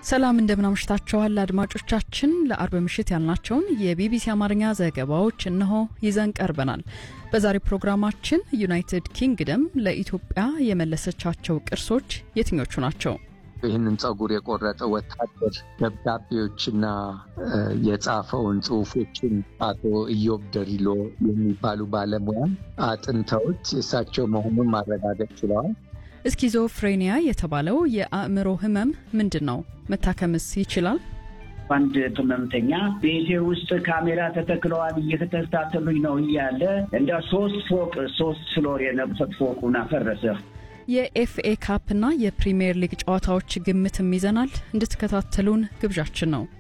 ሰላም እንደምናምሽታችኋል አድማጮቻችን። ለአርብ ምሽት ያልናቸውን የቢቢሲ አማርኛ ዘገባዎች እነሆ ይዘን ቀርበናል። በዛሬው ፕሮግራማችን ዩናይትድ ኪንግደም ለኢትዮጵያ የመለሰቻቸው ቅርሶች የትኞቹ ናቸው? ይህንን ጸጉር የቆረጠ ወታደር ደብዳቤዎችና የጻፈውን ጽሁፎችን አቶ ኢዮብ ደሪሎ የሚባሉ ባለሙያ አጥንተውት የእሳቸው መሆኑን ማረጋገጥ ችለዋል። ስኪዞፍሬኒያ የተባለው የአእምሮ ህመም ምንድን ነው? መታከምስ ይችላል? አንድ ህመምተኛ ቤቴ ውስጥ ካሜራ ተተክለዋል እየተከታተሉኝ ነው እያለ እንደ ሶስት ፎቅ ሶስት ፍሎር የነበረ ፎቁን አፈረሰ። የኤፍኤ ካፕና የፕሪምየር ሊግ ጨዋታዎች ግምትም ይዘናል። እንድትከታተሉን ግብዣችን ነው።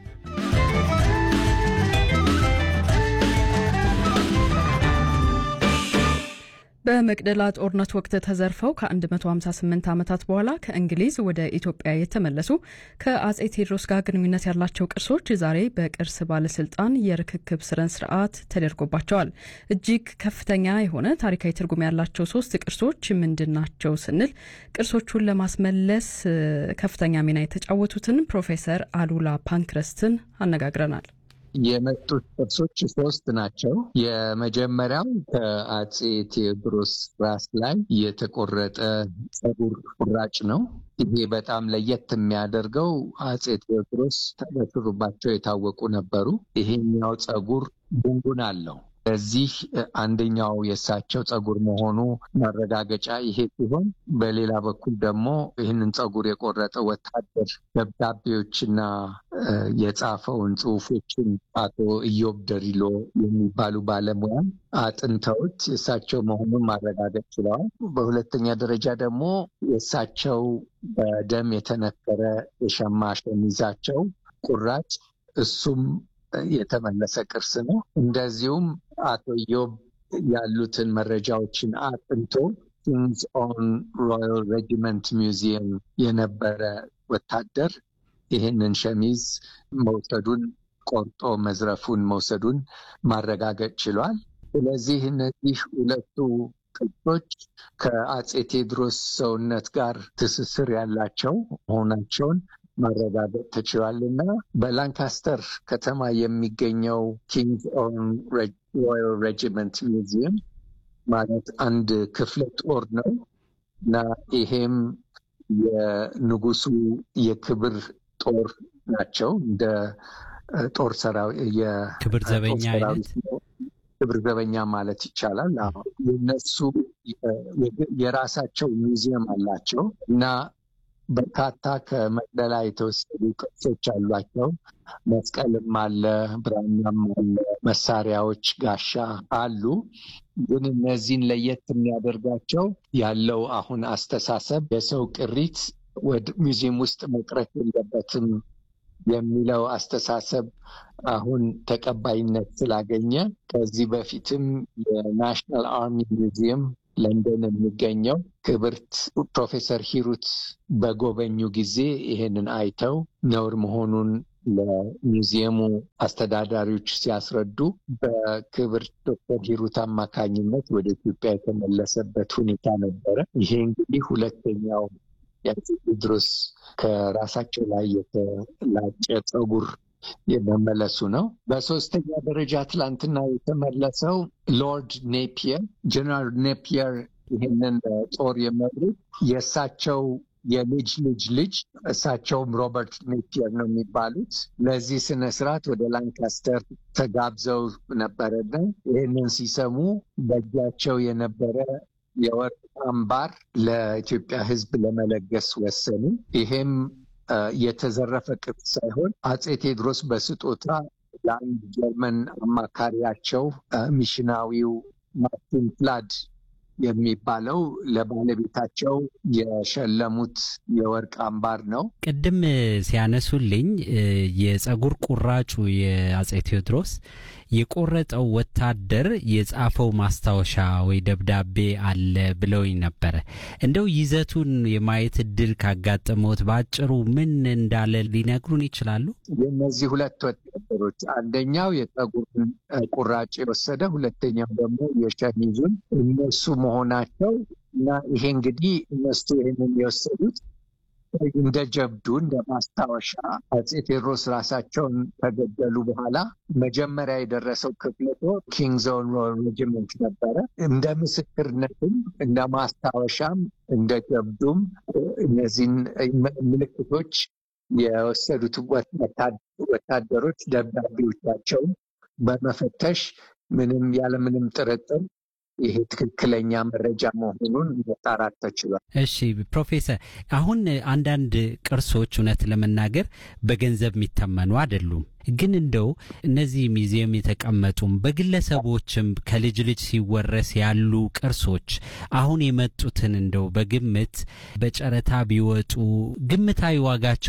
በመቅደላ ጦርነት ወቅት ተዘርፈው ከ158 ዓመታት በኋላ ከእንግሊዝ ወደ ኢትዮጵያ የተመለሱ ከአጼ ቴዎድሮስ ጋር ግንኙነት ያላቸው ቅርሶች ዛሬ በቅርስ ባለስልጣን የርክክብ ስነ ስርዓት ተደርጎባቸዋል። እጅግ ከፍተኛ የሆነ ታሪካዊ ትርጉም ያላቸው ሶስት ቅርሶች ምንድን ናቸው ስንል ቅርሶቹን ለማስመለስ ከፍተኛ ሚና የተጫወቱትን ፕሮፌሰር አሉላ ፓንክረስትን አነጋግረናል። የመጡት ቅርሶች ሶስት ናቸው። የመጀመሪያው ከአጼ ቴዎድሮስ ራስ ላይ የተቆረጠ ጸጉር ቁራጭ ነው። ይሄ በጣም ለየት የሚያደርገው አጼ ቴዎድሮስ በሹሩባቸው የታወቁ ነበሩ። ይሄኛው ጸጉር ጉንጉን አለው። በዚህ አንደኛው የእሳቸው ጸጉር መሆኑ ማረጋገጫ ይሄ ሲሆን፣ በሌላ በኩል ደግሞ ይህንን ጸጉር የቆረጠ ወታደር ደብዳቤዎችና የጻፈውን ጽሁፎችን አቶ ኢዮብ ደሪሎ የሚባሉ ባለሙያ አጥንተውት የእሳቸው መሆኑን ማረጋገጥ ችለዋል። በሁለተኛ ደረጃ ደግሞ የእሳቸው በደም የተነከረ የሸማ ሸሚዛቸው ቁራጭ እሱም የተመለሰ ቅርስ ነው። እንደዚሁም አቶ ኢዮብ ያሉትን መረጃዎችን አጥንቶ ኪንግስ ኦን ሮያል ሬጂመንት ሚውዚየም የነበረ ወታደር ይህንን ሸሚዝ መውሰዱን ቆርጦ መዝረፉን መውሰዱን ማረጋገጥ ችሏል። ስለዚህ እነዚህ ሁለቱ ቅርሶች ከአጼ ቴዎድሮስ ሰውነት ጋር ትስስር ያላቸው መሆናቸውን ማረጋገጥ ተችሏል እና በላንካስተር ከተማ የሚገኘው ኪንግስ ኦን ሮያል ሬጂመንት ሚውዚየም ማለት አንድ ክፍለ ጦር ነው እና ይሄም የንጉሱ የክብር ጦር ናቸው። እንደ ጦር ክብር ዘበኛ አይነት ክብር ዘበኛ ማለት ይቻላል። የነሱ የራሳቸው ሚውዚየም አላቸው እና በርካታ ከመቅደላ የተወሰዱ ቅርሶች አሏቸው። መስቀልም አለ፣ ብራናም አለ፣ መሳሪያዎች፣ ጋሻ አሉ። ግን እነዚህን ለየት የሚያደርጋቸው ያለው አሁን አስተሳሰብ የሰው ቅሪት ወደ ሙዚየም ውስጥ መቅረት የለበትም የሚለው አስተሳሰብ አሁን ተቀባይነት ስላገኘ ከዚህ በፊትም የናሽናል አርሚ ሙዚየም ለንደን የሚገኘው ክብርት ፕሮፌሰር ሂሩት በጎበኙ ጊዜ ይሄንን አይተው ነውር መሆኑን ለሚውዚየሙ አስተዳዳሪዎች ሲያስረዱ በክብርት ዶክተር ሂሩት አማካኝነት ወደ ኢትዮጵያ የተመለሰበት ሁኔታ ነበረ። ይሄ እንግዲህ ሁለተኛው የአፄ ቴዎድሮስ ከራሳቸው ላይ የተላጨ ጸጉር የመመለሱ ነው። በሶስተኛ ደረጃ ትላንትና የተመለሰው ሎርድ ኔፒየር ጀነራል ኔፒየር ይህንን ጦር የመሩት የእሳቸው የልጅ ልጅ ልጅ እሳቸውም ሮበርት ኔፒየር ነው የሚባሉት። ለዚህ ስነ ስርዓት ወደ ላንካስተር ተጋብዘው ነበረና ይህንን ሲሰሙ በእጃቸው የነበረ የወርቅ አምባር ለኢትዮጵያ ሕዝብ ለመለገስ ወሰኑ። ይሄም የተዘረፈ ቅርስ ሳይሆን አጼ ቴዎድሮስ በስጦታ ለአንድ ጀርመን አማካሪያቸው ሚሽናዊው ማርቲን ፍላድ የሚባለው ለባለቤታቸው የሸለሙት የወርቅ አምባር ነው። ቅድም ሲያነሱልኝ የጸጉር ቁራጩ የአጼ ቴዎድሮስ የቆረጠው ወታደር የጻፈው ማስታወሻ ወይ ደብዳቤ አለ ብለውኝ ነበረ። እንደው ይዘቱን የማየት እድል ካጋጠመዎት በአጭሩ ምን እንዳለ ሊነግሩን ይችላሉ? የእነዚህ ሁለት ወታደሮች አንደኛው የጸጉርን ቁራጭ የወሰደ ሁለተኛው ደግሞ የሸሚዙን እነሱ መሆናቸው እና ይሄ እንግዲህ እነሱ ይህንን የወሰዱት እንደ ጀብዱ እንደ ማስታወሻ አፄ ቴዎድሮስ ራሳቸውን ከገደሉ በኋላ መጀመሪያ የደረሰው ክፍለ ጦር ኪንግስ ኦን ሬጅመንት ነበረ። እንደ ምስክርነትም እንደ ማስታወሻም እንደ ጀብዱም እነዚህን ምልክቶች የወሰዱት ወታደሮች ደብዳቤዎቻቸውን በመፈተሽ ምንም ያለምንም ጥርጥር ይሄ ትክክለኛ መረጃ መሆኑን መጣራት ተችሏል። እሺ ፕሮፌሰር፣ አሁን አንዳንድ ቅርሶች እውነት ለመናገር በገንዘብ የሚተመኑ አይደሉም። ግን እንደው እነዚህ ሚዚየም የተቀመጡም በግለሰቦችም ከልጅ ልጅ ሲወረስ ያሉ ቅርሶች አሁን የመጡትን እንደው በግምት በጨረታ ቢወጡ ግምታዊ ዋጋቸው